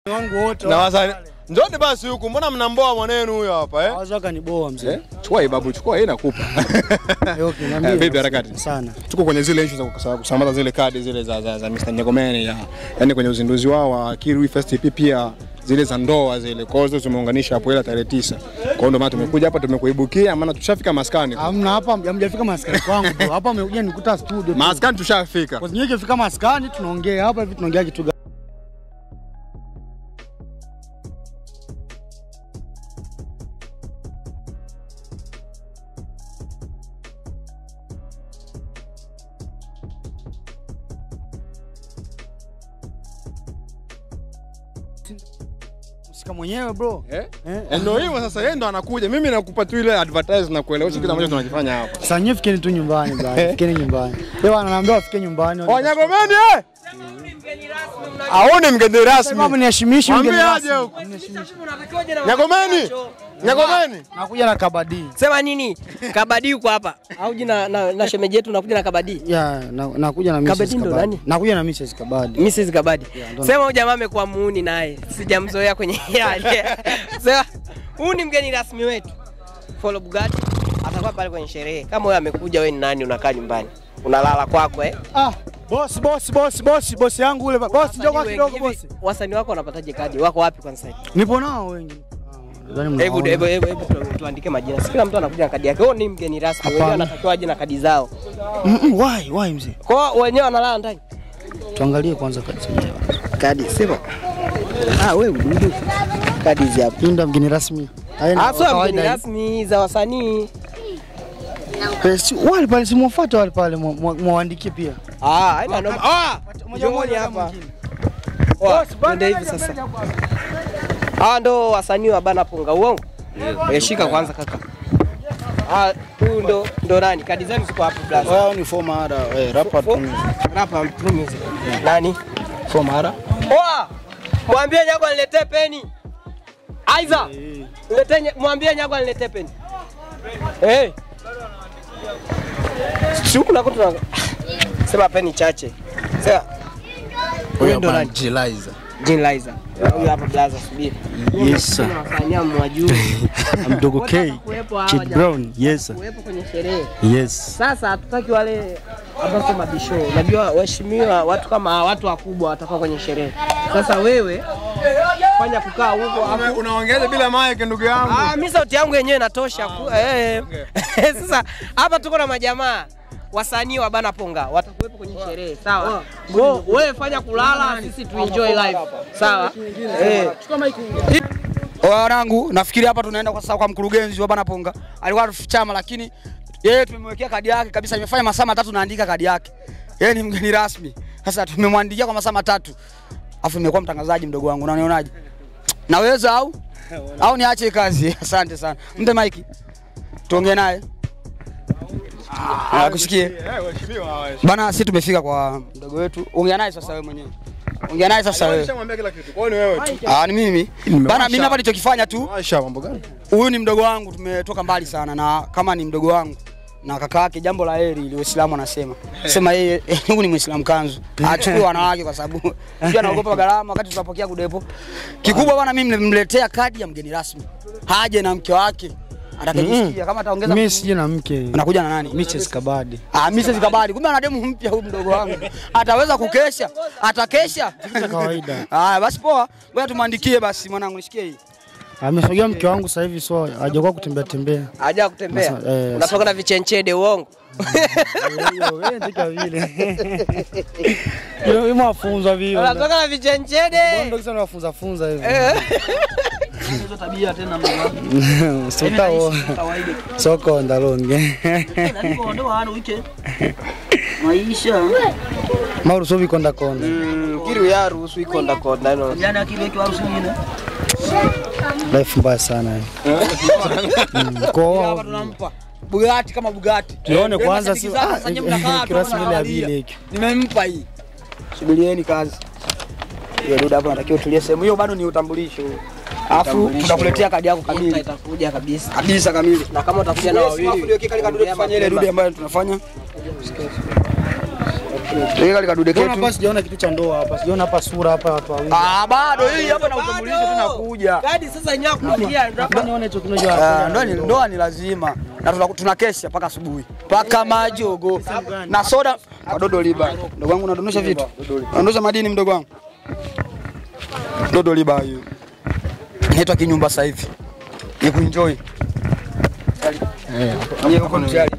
wangu wote na wasanii. Njoni basi huku, mbona mnamboa mwanenu huyo hapa eh? hawaza kaniboa mzee. Eh? Chukua hii babu, chukua hii nakupa. Okay, niambie. Eh, vipi harakati? Sana. Tuko kwenye zile issue za kusa- kusambaza zile kadi zile za, za, za Mr. Nyagomeni ya yani kwenye uzinduzi wao wa Kirui Fest EP pia zile za ndoa zile. Kwa hiyo tumeunganisha hapo ile tarehe tisa. Kwa hiyo ndio maana tumekuja hapa tumekuibukia maana tushafika maskani. Hamna hapa hamjafika maskani kwangu bro. Hapa amekuja nikuta studio. tu. Maskani tushafika. Kwa sababu ikifika maskani tunaongea hapa hivi tunaongea kitu gani? Msika mwenyewe bro. Eh? Eh. Eh, Ndio hivyo sasa yeye ndo anakuja. Mimi nakupa tu ile advertise na kuelewesha kile ambacho tunakifanya hapa. Sasa nyie fikeni tu nyumbani bwana. Fikeni nyumbani. Leo ananiambia wafike nyumbani. Oh, Nyagomeni eh! Aone mgeni rasmi. Sababu niheshimishi mgeni Mwambie rasmi. aje huko. Nyagomeni. Nyagomeni. Nakuja na kabadi. Sema nini? Kabadi yuko hapa. Au jina na, na shemeji yetu nakuja na kabadi. Ya, na- nakuja na Mrs. Kabadi ndo Kabadi. nani? Nakuja na Mrs. Kabadi. Mrs. Kabadi. ndo- Sema huyu jamaa amekuwa muuni naye. Sijamzoea kwenye yale. Sema huyu ni mgeni rasmi wetu. Follow Bugatti atakuwa pale kwenye sherehe. Kama wewe amekuja wewe ni nani unakaa nyumbani? Unalala kwako eh? Ah, boss boss boss boss boss yangu ule boss njoo kwa Wasanii kidogo wengi. boss. Hivi, Wasanii wako wanapataje kadi? Wako wapi kwanza hivi? Nipo nao wengi. Ah, nadhani Hebu mnaona. hebu hebu hebu tu- tuandike majina. Si kila mtu anakuja na kadi yake. Wewe ni mgeni rasmi. Wewe Hapana. anatakiwa aje na kadi zao. Mm, mm, Why why mzee? Kwa hiyo wenyewe wanalala ndani. Tuangalie kwanza kadi zenyewe. Kadi sema. Ah, wewe ududu. Kadi hizi hapa. Pinda mgeni rasmi. Haya ni Ah, sio kawaida mgeni hii. rasmi za wasanii. Eh, si- Wale pale simuwafuate wale pale mwa- mwa- mwaandikie pia. Ah, haina noma. Ah, Moja moja njooni kama hapa. mwingine. Poa, Twende hivi sasa. Ah, ndo wasanii wa bana punga uongo. Eh, shika kwanza kaka. Ah, huyu ndo ndo nani? Kadi zenu ziko hapo blaza. Wao ni former ada eh, rapper tu. Rapa True Music. Nani? Former ada. Poa. Mwambie Nyago aniletee peni. Aiza. Niletee nye- mwambie Nyago aniletee peni. Eh. Si huku nako tuna Sema peni chache. Sema. Huyu ndo nani? Jiliza. Jean Liza. Huyu hapa blaza subiri. Yes, sir. Tunawafanyia mwajuu. Mdogo K. Kuwepo hawa Kid jamaa. Brown. Yes, sir. Kuwepo kwenye sherehe. Yes. Sasa hatutaki wale ambao sio mabisho. Unajua waheshimiwa watu kama hawa, watu wakubwa watakuwa kwenye sherehe. Sasa wewe fanya kukaa huko hapo. Unaongeaje bila mic ndugu yangu? Ah, mimi sauti yangu yenyewe inatosha. ku- Eh. Sasa hapa tuko na majamaa wasanii wa bana ponga watakuwepo kwenye sherehe sawa. Wewe wewe fanya kulala, sisi tu enjoy life sawa. Eh. wanangu nafikiri hapa tunaenda kwa sasa kwa mkurugenzi wa Bana Ponga. Alikuwa chama lakini yeye tumemwekea kadi yake kabisa, imefanya masaa matatu naandika kadi yake. Yeye ni mgeni rasmi. Sasa tumemwandikia kwa masaa matatu. Afu nimekuwa mtangazaji mdogo wangu, unanionaje? Naweza au au niache kazi? Asante sana. Mpe maiki. Tuongee naye. Ah, kusikie. Eh, waheshimiwa hawa. Bana, sisi tumefika kwa mdogo wetu. Ongea naye sasa wewe mwenyewe. Ongea naye sasa wewe. Nishamwambia kila kitu. Kwa hiyo ni wewe tu. Ah, ni mimi. Bana, mimi hapa nilichokifanya tu Aisha mambo gani? huyu ni mdogo wangu, tumetoka mbali sana, na kama ni mdogo wangu na kaka yake, jambo la heri ili Uislamu anasema sema yeye huyu ni Muislamu kanzu, achukue wanawake kwa sababu sio anaogopa gharama wakati tunapokea kudepo. Kikubwa bwana, mimi nimemletea kadi ya mgeni rasmi, haje na mke wake atakayejisikia kama ataongeza. Mimi sije na mke. Unakuja na nani? Mrs. Kabadi. Ah, Mrs. Kabadi. Kumbe ana demu mpya huyu mdogo wangu. Ataweza kukesha? Atakesha? Kawaida. Haya basi poa. Ngoja tumwandikie basi mwanangu nishikie hii. Amesogea mke wangu sasa hivi so hajakuwa kutembea tembea. Haja kutembea. Masa- eh, Unatoka na vichenchede uongo. Wewe ndika vile. Yo yeye mafunzo vile. Unatoka na vichenchede. Ndio kisa nafunza funza hivi. Eh. Hizo tabia tena mama. Sotao. Soko ndalonge. Maisha. Mauru sobi konda konda. Mm, kiru ya ruhusu ikonda konda no. Jana akili kwa harusi nyingine. Life mbaya sana. Mm, Hapa Kwa tunampa. Bugatti kama Bugatti. tuone Wewe kwanza mashabiki si zako sasa nyinyi mnakaa tu kirasmi ile ya mnaangalia. vile hiki. Nimempa hii. Subirieni kazi. Hiyo duda hapo natakiwa utulie sehemu hiyo bado ni utambulisho. Alafu tutakuletea kadi yako kamili. Itakuja kabisa. Kabisa kamili. Na kama utakuja na Alafu wawili. ndio kile kale kadude tufanye ile dude ambayo tunafanya. Ile kale kadude Mbona ketu. hapa sijaona kitu cha ndoa hapa? Sijaona hapa sura hapa watu wawili. Ah, bado hii hapa na utambulisho tunakuja. Kadi sasa yenyewe kuingia Nataka nione hicho kinojo Ah, hapa. ndoa ni ndoa ni lazima na tuna, tuna kesha mpaka asubuhi mpaka majogo na soda kadodo liba. Mdogo wangu unadondosha vitu, unadondosha madini mdogo wangu. Dodo liba hiyo inaitwa kinyumba sasa hivi, ni kuenjoy. Eh, huko mtihani.